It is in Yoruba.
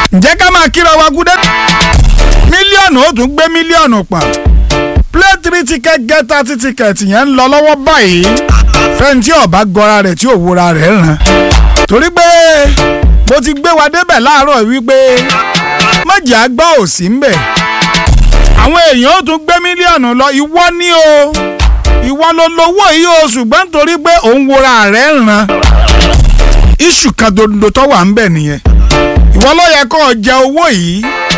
ǹjẹ́ ká máa kíra wa gúdẹ́ mílíọ̀nù ó tún gbé mílíọ̀nù pọ̀n play three ticket get thirty ticket yẹn ń lọ lọ́wọ́ báyìí fẹ́ntì ọ̀bá gọra rẹ̀ tí òwúra rẹ̀ ràn torí pé mo ti gbé wa débẹ̀ láàárọ̀ wípé mọ̀jà àgbà ò sí ń bẹ̀ àwọn èèyàn ó tún gbé mílíọ̀nù lọ ìwọ ní o ìwọ ló lówó yìí o ṣùgbọ́n nítorí pé òun wora rẹ̀ ràn iṣu kan dodo tó wà ń bẹ̀ nìyẹn ìwọ ló yẹ kó o jẹ owó yìí